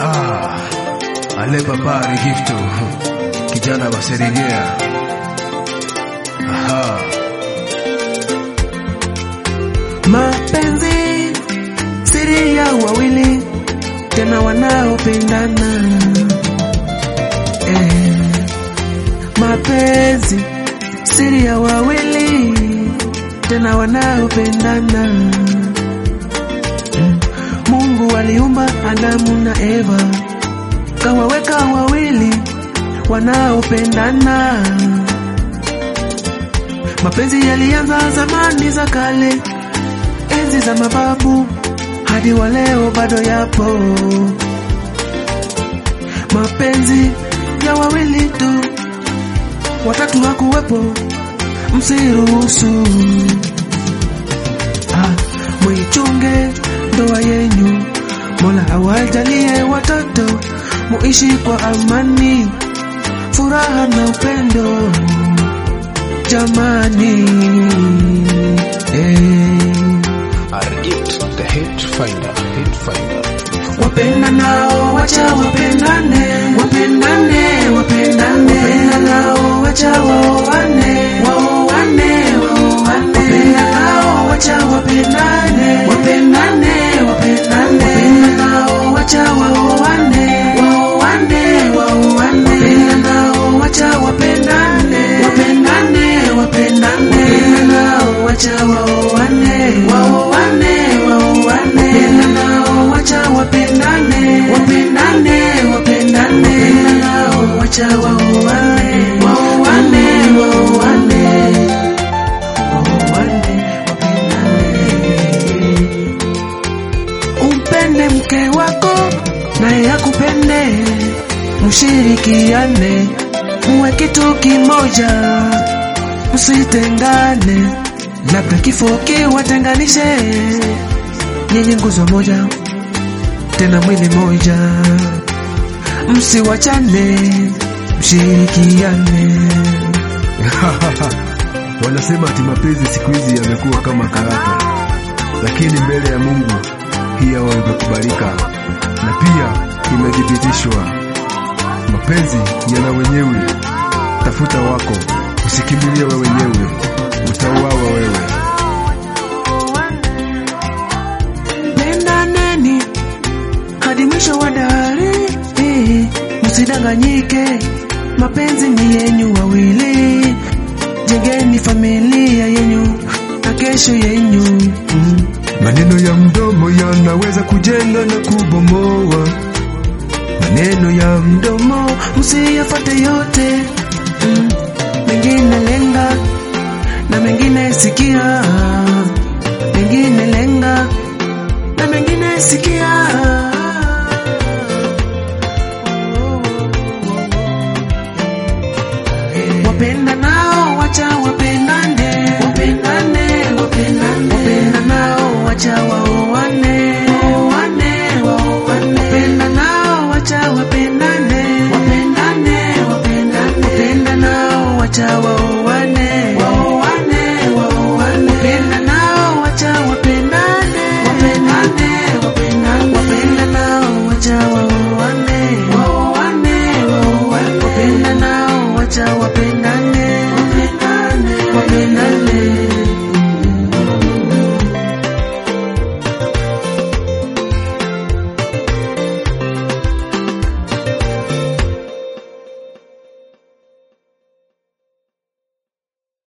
Ah, ale papa Rigifto, kijana wa Seregea. Aha. Mapenzi siri ya wawili tena wanaopendana eh. Mapenzi siri ya wawili tena wanaopendana Mm. Mungu aliumba Adamu na Eva kawaweka wawili wanaopendana. Mapenzi yalianza zamani za kale, enzi za mababu hadi wa leo bado yapo. Mapenzi ya wawili tu, watatu hakuwepo, msiruhusu. Ah, mwichunge ndoa yenyu, Mola awajalie watoto muishi kwa amani, furaha na upendo jamani. Eh. Argit, the hate finder, hate finder. Wapenda nao wacha wapendane, wapendane, wapendane. Wapenda nao wacha waoane, waoane, waoane. Wapenda nao wacha wapendane, wapendane, wapendane. Wapenda nao wacha waoane, waoane, waoane. Wapenda nao wacha wapendane, wapendane, wapendane. Wapenda nao wacha waoane, waoane, waoane. Wapenda nao wacha wapendane, wapendane, wapendane. Wapenda nao wacha waoane, waoane, waoane. Waoane, wapendane. Umpende mke wako naye akupende, mshirikiane, muwe kitu kimoja, msitengane, labda kifo kiwatenganishe, nyinyi nguzo moja, tena mwili moja, msiwachane, mshirikiane. Wanasema ati mapenzi siku hizi yamekuwa kama karata, lakini mbele ya Mungu pia wamekubalika na pia imethibitishwa. Mapenzi yana wenyewe, tafuta wako, usikimbilie wewe wenyewe, utauawa wewe. pendaneni hadi mwisho wa dahari, eh, msidanganyike, mapenzi ni yenyu wawili, jengeni familia yenyu na kesho yenyu mm. Maneno ya mdomo yanaweza kujenga na kubomoa. Maneno ya mdomo msiyafate yote mm. Mengine lenga na mengine sikia, mengine lenga na mengine sikia. Wapenda nao wacha wapendane, wapendane, wapendane. Wapenda nao wacha wa